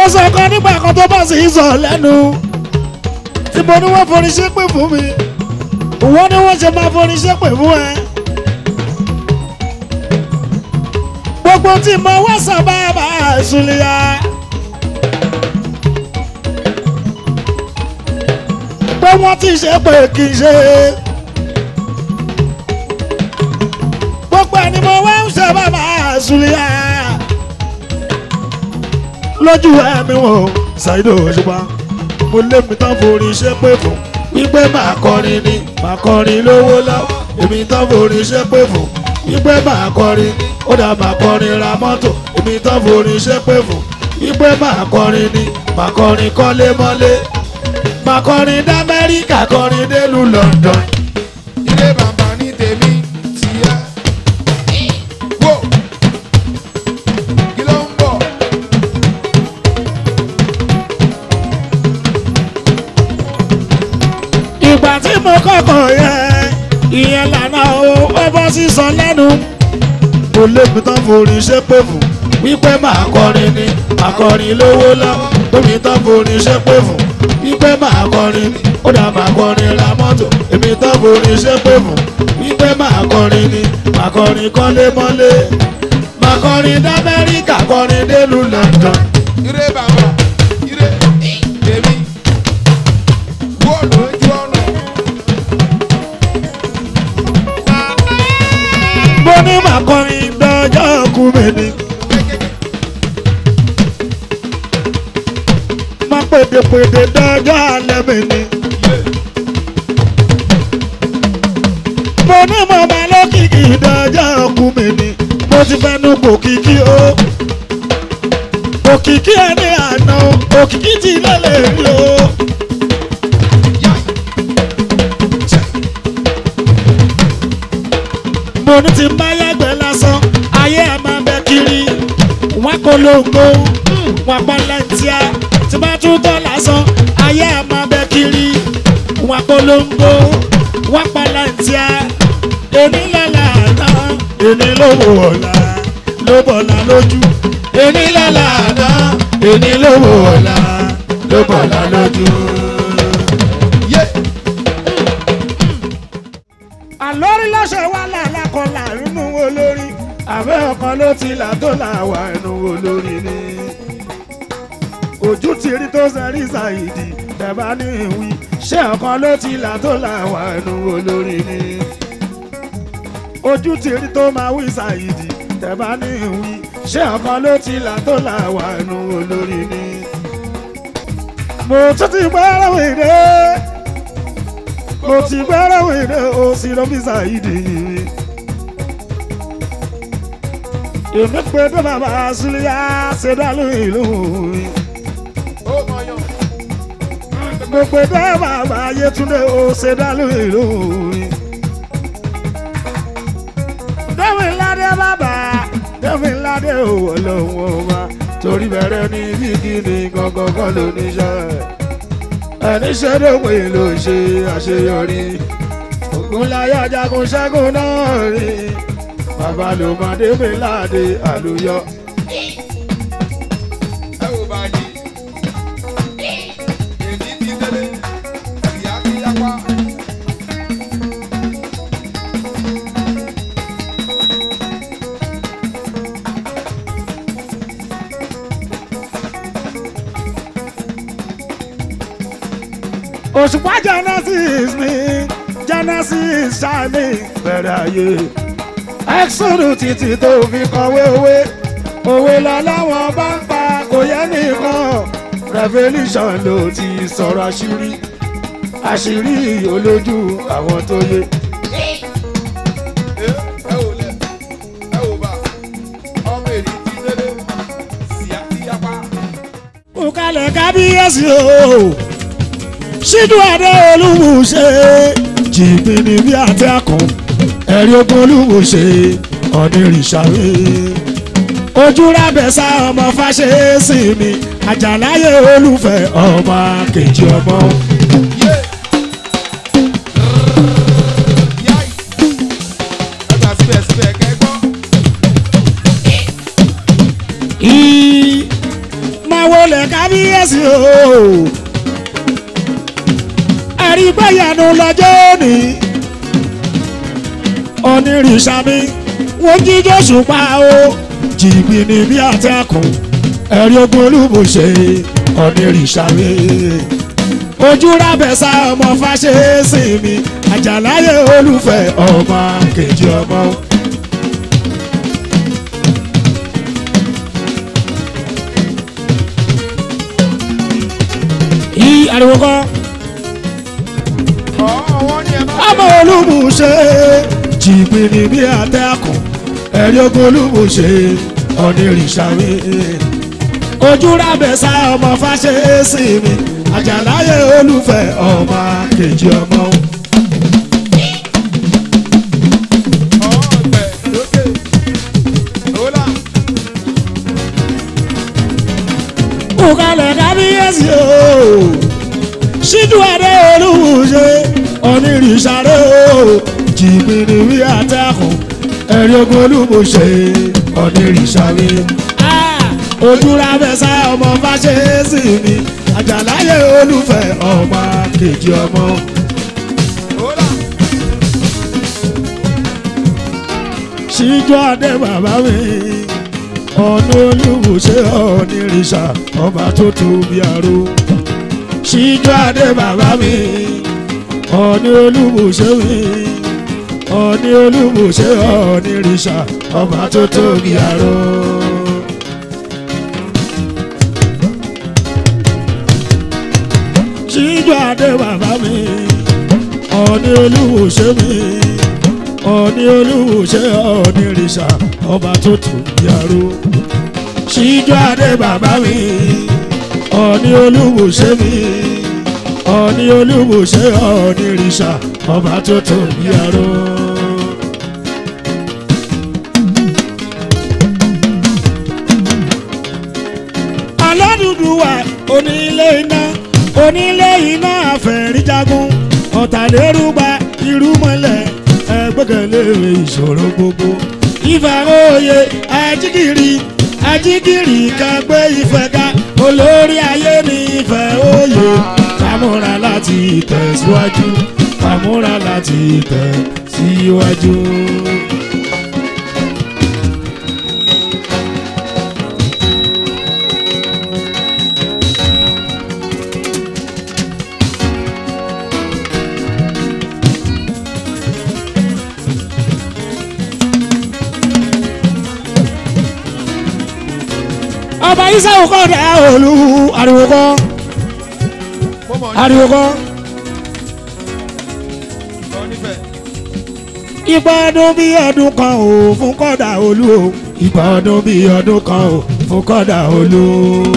mo sọ kan nígbà kan tó bá sì ń sọ lẹ́nu tí mo ní wọ́n forí ṣépè fún mi wọ́n ní wọ́n ṣe máa forí ṣépè fún ẹ. gbogbo tí mo wá sábà bá ìsúlẹ̀yà. pé wọ́n ti ṣe pé kì í ṣe. gbogbo ẹni mo wá ń ṣe bàbá ìsúlẹ̀yà. lójú ẹ̀mí wọn ṣàìdò òṣùpá mo lé mi tán forí ṣépè fún wípé màá kọrin ni màá kọrin lówó lọ́wọ́ èmi tán forí ṣépè fún wípé màá kọrin ni ó dà màá kọrin ra mọ́tò èmi tán forí ṣépè fún wípé màá kọrin ni màá kọrin kọ́lé mọ́lé màá kọrin d'Amẹ́ríkà kọrin délùú London. ilé bàbá ní tèmi tìyẹ. wò kí ló ń bọ̀. ìgbà tí mo kọ́kọ́ yẹ ìyẹn lànà o ó bọ́ sísọ lẹ́nu. mo lébi tán forí ṣépè fún wípé màá kọrin ni màá kọrin lówó lọ́wọ́ tóbi tán forí ṣépè fún wípé màá kọrin ni ó dà màá kọrin ra mọ́tò èmi tán forí ṣépè fún wípé màá kọrin ni màá kọrin kọ́lé mọ́lé màá kọrin d'Amẹ́ríkà kọrin délùú London. ire bàbá ire tèmi. wò lójú ọ̀nà. mo ní màá kọrin dọjọ́ kú mi ni. má pèdèpèdè dọjọ́ alẹ́ mi ni. mo ní mo máa lókìkí dọjọ́ kú mi ni. mo ti fẹnu gbòkìkí o. òkìkí ẹni àná o, òkìkí ti lélẹ̀ rí o. mo ní ti bá yàgbẹ́ lásán ayé ẹ̀ máa bẹ kiri wọn polongo wọn pọlẹ́ntíà tí bá tún tọ́ lásán ayé ẹ̀ máa bẹ kiri wọn polongo wọn pọlẹ́ntíà èmi lọ́la àná èmi ló wò ọ̀la ló bọ̀la lójú èmi lọ́la àná èmi ló wò ọ̀la ló bọ̀la lójú. yé àlórí lọ́sẹ̀ wà lálákọ̀ọ́lá inú olórí àbẹ́ ọkàn ló ti là tó là wà inú olórí ni. ojú ti rí tó sẹ́rí ṣàìdì tẹ̀bá ní ìwí ṣé ọkàn ló ti là tó là wà inú olórí ni. ojú ti rí tó máa wí ṣàìdì tẹ̀bá ní ìwí ṣé ọkàn ló ti là tó là wà inú olórí ni. mo tún ti gbọ́ ẹ̀rọ ìdè mo ti gbẹ́rẹ́ wèrè o sí lọ́fíìsà ìdí. èmi pé tó bàbá sílíà ṣe dálú ìlú mi. ó mọyán. mo pé tó bàbá Yétúndé o ṣe dálú ìlú mi. dẹ́mi ládé bàbá dẹ́mi ládé òwò lòun ò wá torí bẹ̀rẹ̀ ní bíkíni gangan kan ló níṣẹ́ ẹni ṣẹ́dọ̀pẹ̀ ló ṣe àṣeyọrí ògúnláyà jagun ṣẹ́gun náà rí bàbá ló máa débè láàdé àlùyọ. ẹ wò bàjẹ́. èdè ti tẹ́lẹ̀ ìyá ti yapa. òṣùpá genesis ni genesis ṣáàmì bẹ̀rẹ̀ ayé exodus títí tó fi kọ̀wé òwe òwe lọ láwọn bá ń pa kò yẹ nìkan revolution ló ti sọ̀rọ̀ àṣírí àṣírí olójú àwọn tó yé. ẹ ẹ wò lẹ ẹ wò bá ọmọ èdè ti tẹ́lẹ̀ ìyá ti yapa. Kùkàlẹ̀ kábíyèsí o. Ṣídùú Adé Olúmúṣe. Jìbìnì bí àti àkàn. Ẹ̀rí ogun Olúmúṣe. Ọ̀nìrìṣàwé. Ojú rábẹ̀sà ọmọ fàṣẹ́sì mi. Àjàláyé olùfẹ́ ọmọ kejì ọmọ. yé yáì ẹ gbà síbẹ̀síbẹ̀ kẹ́gbọ́n. Í má máa wọlé kábíyèsí o ẹ̀rí gbẹ̀yànú lọ́jọ́ òní onírìṣà mi wọ́n jíjọ́ ṣùpá o jìgbìnì bí àtẹ̀kùn ẹ̀rí ogun olúbùṣe onírìṣà mi ojú rábẹ̀sà ọmọ fàṣẹ́sì mi àjàláyé olùfẹ́ ọmọ kejì ọmọ. yí ariwo kọ́ ọ̀wọ́n ni ẹ má ọmọ olúbùṣe jìgbìnì bí àtẹ̀kùn ẹ̀rí ogun olúbùṣe onírìṣà mi ojú rábẹ̀sà ọmọ fàṣẹ́sì mi àjàláyé olùfẹ́ ọmọ kejì ọmọ. ọ̀gbẹ̀ lókè ọ̀là kùkàlẹ̀ kábíyèsí o ṣíjú adé olùwùṣe onírìṣàrẹ́ o jìbìrì wí àtẹ̀kùn ẹ̀rí ogun olùwùṣe onírìṣàrẹ́ ojúra fẹsẹ̀ ọmọ fàṣẹ́sì mi àjàláyé olùfẹ́ ọmọ kejì ọmọ. ọ̀là ṣíjú adé bàbá mi ọ̀nà olùwòṣe onírìṣà ọba tó tóbi àrò ṣíjú adé bàbá mi ọ̀nà olùwòṣe mi ọ̀nà olùwòṣe onírìṣà ọba tó tóbi àrò. ṣíjú adé bàbá mi ọ̀nà olùwòṣe mi ọ̀ní olúwòṣe ọ̀nìrìṣà ọba tó tù yàrá ṣíjú adé bàbá mi ọ̀ní olúwòṣe mi ọ̀ní olúwòṣe ọ̀nìrìṣà ọba tó tù yàrá. aládùúgbò wa onílé iná onílé iná àfẹ̀ríjagun ọ̀tàlérúgba irúmọlẹ̀ ẹgbẹ́kẹ̀lé ìṣòro gbogbo. ìfẹ́ òye ajígìrì ajígìrì kan gbé ìfẹ́ ká olórí ayé ní ìfẹ́ òye kàmúra láti tẹ̀síwájú kàmúra láti tẹ̀síwájú. ọba isawu kọ́ da olú ariwo kọ́ mo mọ̀ ariwo kọ́ lọ níbẹ̀ ìgbà ọdún bí ọdún kan ò fún kọ́dà olú o ìgbà ọdún bí ọdún kan ò fún kọ́dà olú.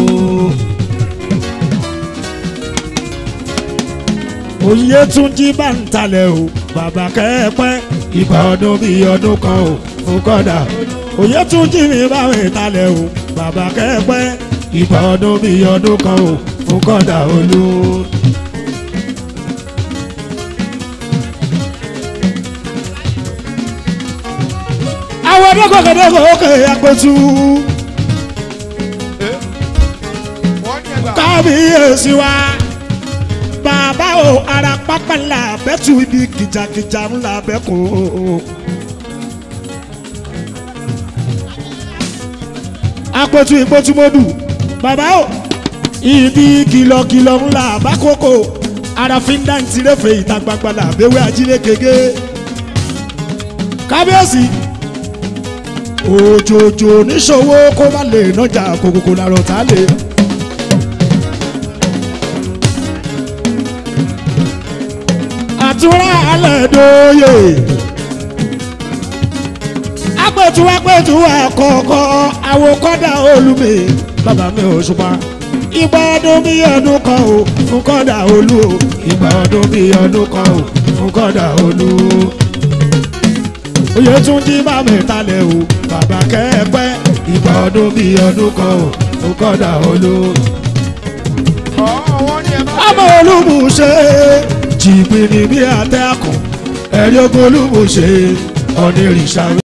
òye tún jí bá ń talẹ̀ o bàbá kẹ́ẹ̀pẹ́ ìgbà ọdún bí ọdún kan ò fún kọ́dà òye tún jí mi báwọn ìtalẹ̀ o bàbá kẹ́ẹ̀pẹ́ ìgbà ọdún bí ọdún kan ò fún kọ́dà olú. àwọn dọ́gọ̀gọ̀dọ́gọ̀ òkè àpótú ẹ wọ́n ní ẹgbà kábíyèsí wa bàbá o ara pápá ńlá bẹ́tù ibi kìjàkìjà ńlá bẹ́kọ̀ àpótú ìpótúmọ́dù bàbá o ibi kìlọ̀kìlọ̀ ńlá bákòókò ara fi ń dá ní tirẹ̀fẹ̀ ìta gbangba làbẹ́wẹ́ ajílẹ̀ gègé kábíyèsí òjòjò níṣòwò kó má lè nájà kòkòkò làrọ̀ tá lè. àtúrà alẹ́ dóye apẹ̀tù apẹ̀tù àkọ́kọ́ àwòkọ́dà olùmí bàbá mi ò ṣùpá ìgbà ọdún bí ọdún kan ò fún kọ́dà olú o ìgbà ọdún bí ọdún kan ò fún kọ́dà olú o oyè tún jí bá mi talẹ̀ o bàbá kẹ́ẹ̀pẹ́ ìgbà ọdún bí ọdún kan ò fún kọ́dà olú ọ̀ wọ́n ní ẹgbà ọmọ olúmúṣe jìbìrì bí àtẹ́kùn ẹ̀rí ogun olúmúṣe ọ̀nìrìṣà.